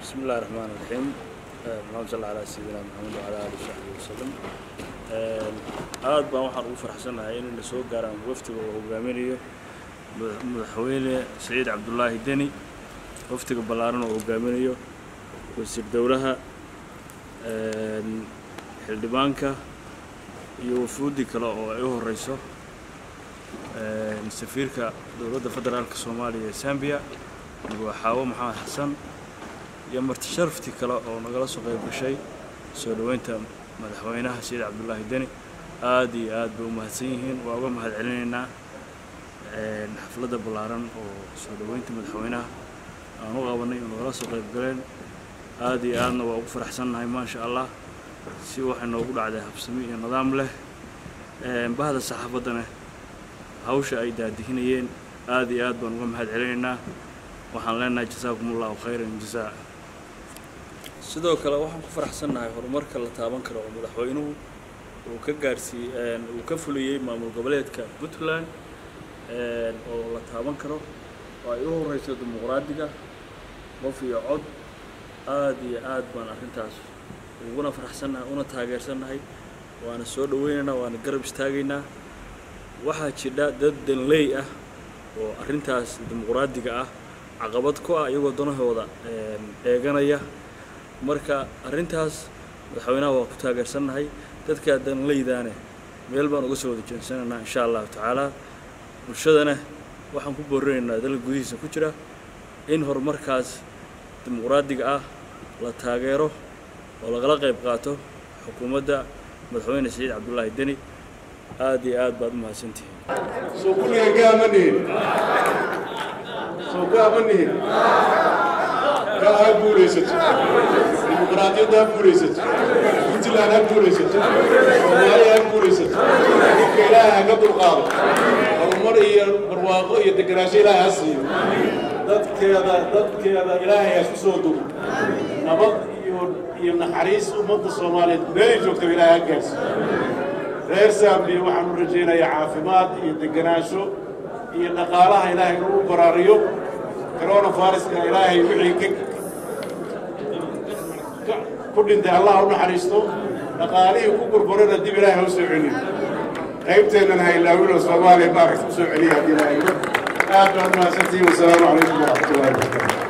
بسم الله الرحمن الرحيم اللهم صل على سيدنا محمد وعلى آله وصحبه وسلم aad baan waxaan ugu faraxsanahay inayna soo gaaraan waftiga uu hogaaminayo madaxweyne saciid cabdulaahi deni waftiga ballaaran oo hogaaminayo wasiir dowlaha xildhibaanka iyo wafuudi kale oo ay u horeyso safiirka dowladda federaalka soomaaliya ee zambia madaxaawo maxamed xasan iyo marti sharaftii kale oo nagala soo qayb gashay soo dhoweynta madaxweynaha saciid cabdulaahi deni aad iyo aad bay u mahadsan yihiin waa uga mahad celinaynaa xafladda ballaaran oo soo dhoweynta madaxweynaha aan u qabanay oo nagala soo qayb galeen aad iyo aadna waa ugu faraxsannahay maasha allah si waxay noogu dhacday habsami iyo nidaam leh bahda saxaafaddana hawsha ay daadihinayeen aad iyo aad baan uga mahad celinaynaa waxaan leenahay jasaakum allahu khayran jasaa sidoo kale waxaan ku faraxsannahay horumarka la taaban karo oo madaxweynuhu uu ka gaarsiiyey uu ka fuliyey maamul goboleedka puntland oo la taaban karo oo ay u horeyso dimuqraadiga qof iyo cod aad iyo aad baan arrintaas uguna faraxsannahay una taageersannahay waana soo dhoweynaynaa waana garab istaagaynaa waxaa jidha dad danley ah oo arrintaas dimuqraadiga ah caqabad ku ah iyagoo danahooda eeganaya marka arrintaas madaxweynaha waa ku taageersannahay dadkaa danleydaane meel baan uga soo wada jeensanaynaa insha allahu tacaala bulshadana waxaan ku boorinaynaa dalka gudihiisa ku jira in horumarkaas dimuqraadiga ah la taageero oo lagala qayb qaato xukuumadda madaxweyne saciid cabdulaahi deni aad iyo aad baad u mahadsantihiin soo kulligan gaama nihin soo gaama nihin kaa ha guulaysato dimuqraadiyadda ha guulaysato puntland ha guulaysato soomaaliya ha guulaysato dhibka ilaaha ha ka dulqaado horumar iyo barwaaqo iyo degenaansho ilaaha ha siiyo dadkeeda dadkeeda ilaahay ha isku soo dugo nabad iyo iyo naxariis ummadda soomaaliyeed meelay joogtaba ilaahay ha gaarsiiyo reer saambiya waxaan u rajaynayaa caafimaad iyo degenaansho iyo dhaqaalaha ilaahay inuu u baraariyo coronaviruska ilaahay wixii ka ku dhintay allah u naxariisto dhaqaalihii ku burburana dib ilaahay ha u soo celiyo qaybteennana ha ilaawino soomaaliya maaragta u soo celiya haddii ilaahay aad baad mahadsantihiin wasalaamu calaykum waraxmatullahi wabarakatu